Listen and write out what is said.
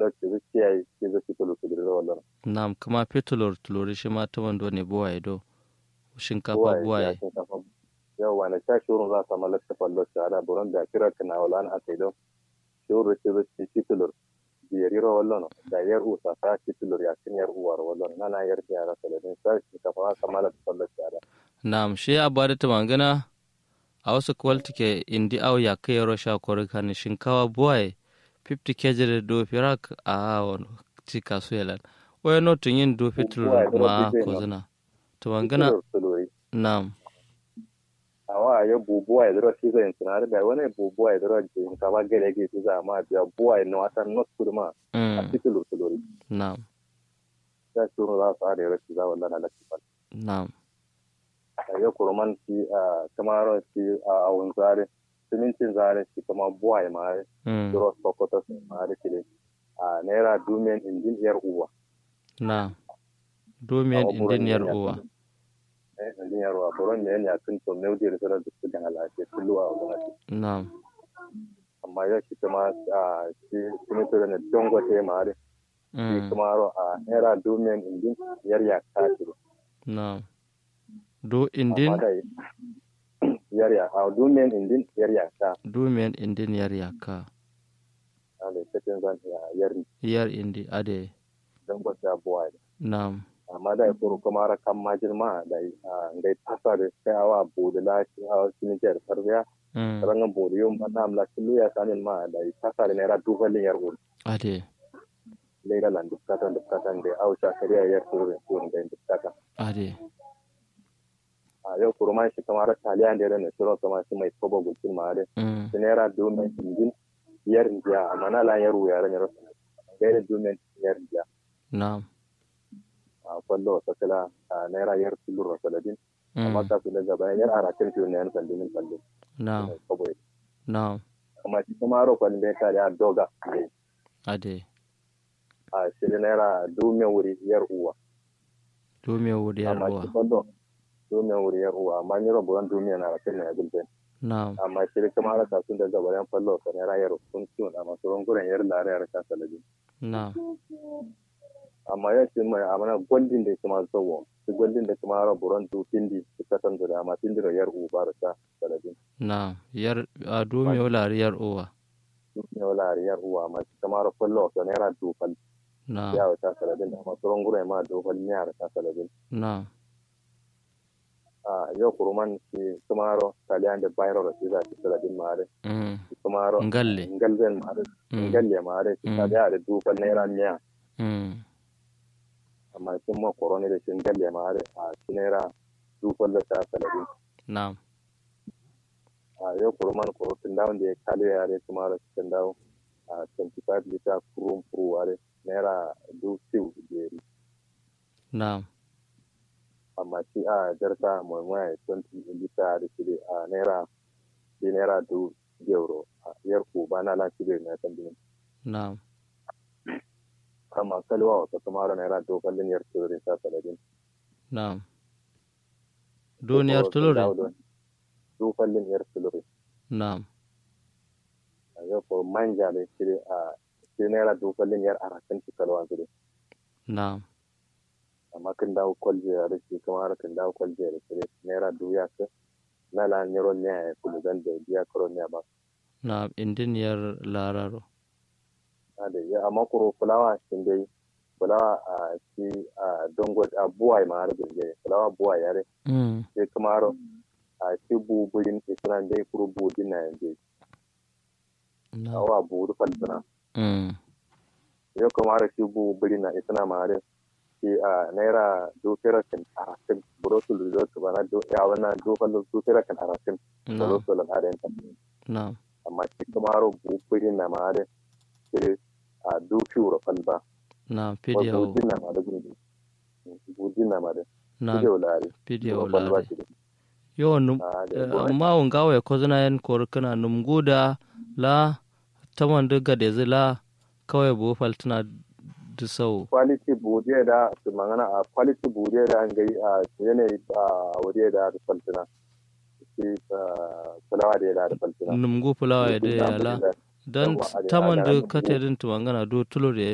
da ke zuciya yi ke zuci tulu su dirira wallan nam kuma petulor tulori shi ma ta wando ne buwaye do shinkafa buwaye buwaye shinkafa yau wani sha shurun za su mala ta fallo shi ada buron da kira kana wala an aka ido shuru ke zuci titulur biyarira wallan da yar usa ta titulur ya kin yar uwar wallan nana yar yara saladin sa shinkafa za mala ta fallo shi ada nam shi abada ta mangana a wasu kwalti ke indi au ya kai rosha korikani shinkawa buwaye 50 kg do firak a wani ci kasu yalan waya no tun yin do fitur Buwaye, dole ma fitai ko no. zina to mangana Titulur tuluri nam awa ya bubuwa ya zira shi zai tunari da wani bubuwa ya zira jin ka ba gare ge su za ma biya buwa ya nawa not kurma a mm, titulu tuluri nam ya shuru za su are rashi za wallan halakki ba nam a ya kurman shi a kamaron shi a awun zare simintin zare shi kama buwa ya mare mm, zira sokoto su mare shi ne a naira dumiyan injin yar uwa nam domin Awa buron indin yar yin uwa yakin. Eh, injin yar uwa buron ne ya tun to mai da zira da su dan alaƙe tulu a wani nam amma ya shi kama a shi simintin da dongote mare shi mm, kuma ro a naira domin indin yar ya kashi nam do amma indin da yar ya a domin indin yar ya ka domin indin yar yaka a da cikin zan ya yar yar indi ade dan gwata buwa nam amma da ko kuma ra kan majin ma da ngai tasa da sai awa bude la shi a cikin jar sarbiya mm, rangan bude yum na amla kilu ya sanin ma da tasa da naira dubalin yar ul ade leila lan dukkatan dukkatan da ausha kariya yar suru suru da dukkatan ade a yau kurma shi kamar taliya da ne suru kuma shi mai kobo gulkin ma da mm, naira domin injin yar jiya amma na lan yaro yaran yaro gaira domin yar jiya nam a kwallo wata kala a naira yar tulur saladin amma mm, ka su daga bayan yar arakin fiye na yan sandinin kwallo nam kawai nam amma shi kuma ro kwallo da ya kare a doga ne ade a shi da naira domin wuri yar uwa domin wuri yar amma uwa shi kwallo domin wuri yar uwa amma ni rabuwan domin na arakin na ya gulbe nam amma shi da kuma ara kasu daga bayan kwallo ka naira yar sun ciwon amma sauran guren yar lare yar ka saladin nam amma ya ce mai amana gwaldin da kuma zawo su gwaldin da kuma ara buron du tindi su kasan da amma tindi da yar uba da ta saladin nam yar a domin wulari yar uwa duk ne wala yar uwa amma shi kuma ara kwallo ka naira du fal nam ya ta saladin amma sauran guren ma du fal ne ta saladin nam a yau kuruman shi kuma ara taliyan da bayro da shi za ta saladin mare mm, shi kuma ara ngalle ngalzen mare mm, ngalle mare shi ta Mm. da da du fal naira miya mm, amma shi ma korone da shi ngalle mare a shi naira du fal da ta saladin nam a yau kurman kurutun dawon da ya kale yare kuma da cikin dawo a 25 liter kurun furu ware naira du siu jeri nam amma shi a jarka mai 20 liter da shi a naira shi naira du euro a yar ku ba na lan shi na kan dinin nam amma kalwa wata kuma da naira du kallin yar turin ta saladin nam duniyar tulure du kallin yar turin nam a yau ko manja da shi a shi naira du kallin yar arakan shi kalwa zuri nam amma kan dawo kwalje a rike kuma har kan dawo kwalje da kire naira duya ka na la nyoro ne ya kulu dan da biya koro ne ba nam indin yar lararo ade ya amma kuro fulawa shin dai fulawa a shi a dongo a buwai ma har gurje fulawa buwai yare mm, sai kuma har a shi bu burin isran dai kuro bu din na yanzu nam awa bu ru falsana mm, yau kuma har shi bu burin na isna ma har shi a naira do tera kan arakin buro su lura su bana do ya wana do fallo do tera kan arakin buro nam su lan are nam amma shi kuma haro bukurin na mare shi a duki wuro falba nam wa pidiyo bujin na mare gudu bujin na mare nam video lari pidiyo wuro falba lare shi yo num a da eh, gona amma wanga we kozuna yan korkana num guda la taman duga de zila kawai bu faltuna du sau quality buje da su mangana a quality buje da an gai a yanayi a wuri da da faltina shi fulawa da ya da faltina num gu fulawa ya de yala dan Yawwa, a da- taman a da- du kate din tumangana du tulo de